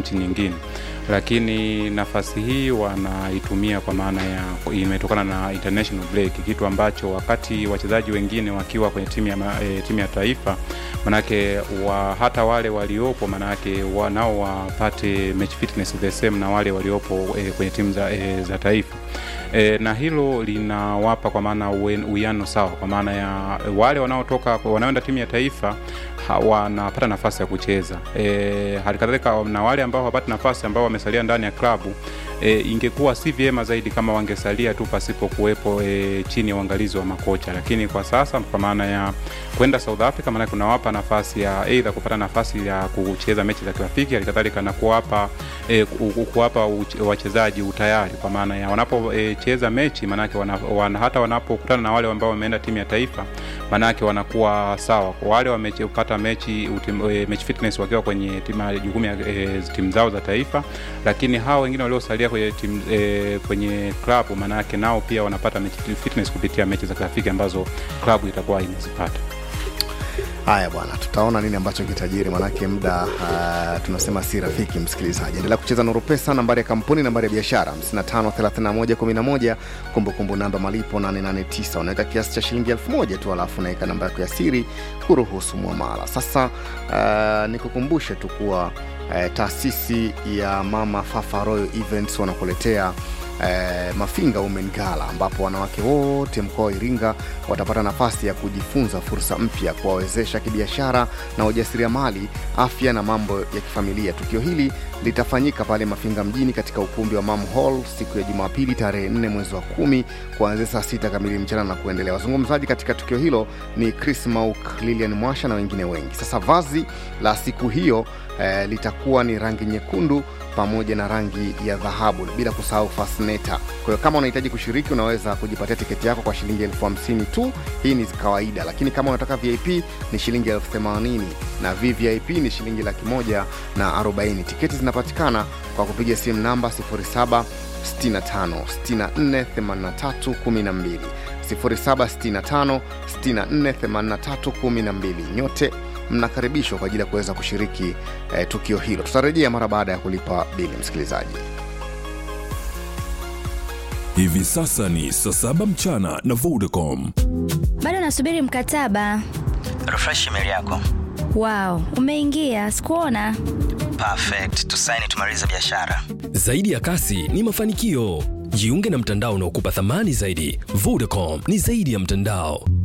nchi nyingine lakini nafasi hii wanaitumia kwa maana ya imetokana na international break, kitu ambacho wakati wachezaji wengine wakiwa kwenye timu ya, ma- e, timu ya taifa manake wa, hata wale waliopo manake wanao wapate match fitness the same na wale waliopo e, kwenye timu za, e, za taifa e, na hilo linawapa kwa maana uwe- uwiano sawa, kwa maana ya wale wanaotoka wanaoenda timu ya taifa ha- wanapata nafasi ya kucheza e, halikadhalika na wale ambao hawapati nafasi ambao wamesalia ndani ya klabu e, ingekuwa si vyema zaidi kama wangesalia tu pasipo kuwepo e, chini ya uangalizi wa makocha, lakini kwa sasa kwa maana ya kwenda South Africa, maana kunawapa nafasi ya aidha kupata nafasi ya kucheza mechi za kirafiki, halikadhalika na kuwapa e, ku- ku- kuwapa uch- wachezaji utayari kwa maana ya wanapocheza e, mechi maanake wana, wana, hata wanapokutana na wale ambao wameenda timu ya taifa maanake wanakuwa sawa. Kwa wale wamepata mechi utim, e, mechi fitness wakiwa kwenye timu jukumu ya e, timu zao za taifa, lakini hao wengine waliosalia kwenye timu e, kwenye klabu maanake nao pia wanapata mechi fitness kupitia mechi za kirafiki ambazo klabu itakuwa inazipata. Haya bwana, tutaona nini ambacho kitajiri, manake muda uh, tunasema si rafiki. Msikilizaji, endelea kucheza Nuru Pesa, nambari ya kampuni, nambari ya biashara 553111, kumbukumbu namba malipo 889. Unaweka kiasi cha shilingi elfu moja tu, alafu unaweka namba yako ya siri kuruhusu mwamala. Sasa uh, nikukumbushe tu kuwa uh, taasisi ya Mama Fafa Royal Events wanakuletea eh, Mafinga Women Gala ambapo wanawake wote mkoa wa Iringa watapata nafasi ya kujifunza fursa mpya, kuwawezesha kibiashara na ujasiriamali, afya na mambo ya kifamilia. Tukio hili litafanyika pale Mafinga mjini katika ukumbi wa Mam Hall siku ya Jumapili tarehe 4 mwezi wa kumi kuanzia saa sita kamili mchana na kuendelea. Wazungumzaji katika tukio hilo ni Chris Mauk, Lilian Mwasha na wengine wengi. Sasa vazi la siku hiyo eh, litakuwa ni rangi nyekundu pamoja na rangi ya dhahabu bila kusahau fasneta. Kwa hiyo kama unahitaji kushiriki, unaweza kujipatia tiketi yako kwa shilingi elfu hamsini tu. Hii ni kawaida, lakini kama unataka VIP ni shilingi elfu themanini na VVIP ni shilingi laki moja na arobaini. Tiketi zinapatikana kwa kupiga simu namba 0765 64 83 12 0765 64 83 12. Nyote mnakaribishwa kwa ajili ya kuweza kushiriki eh, tukio hilo. Tutarejea mara baada ya kulipa bili, msikilizaji. Hivi sasa ni saa saba mchana na Vodacom. bado nasubiri mkataba refresh email yako wow umeingia sikuona perfect tusaini tumalize biashara Zaidi ya kasi ni mafanikio. Jiunge na mtandao unaokupa thamani zaidi. Vodacom ni zaidi ya mtandao.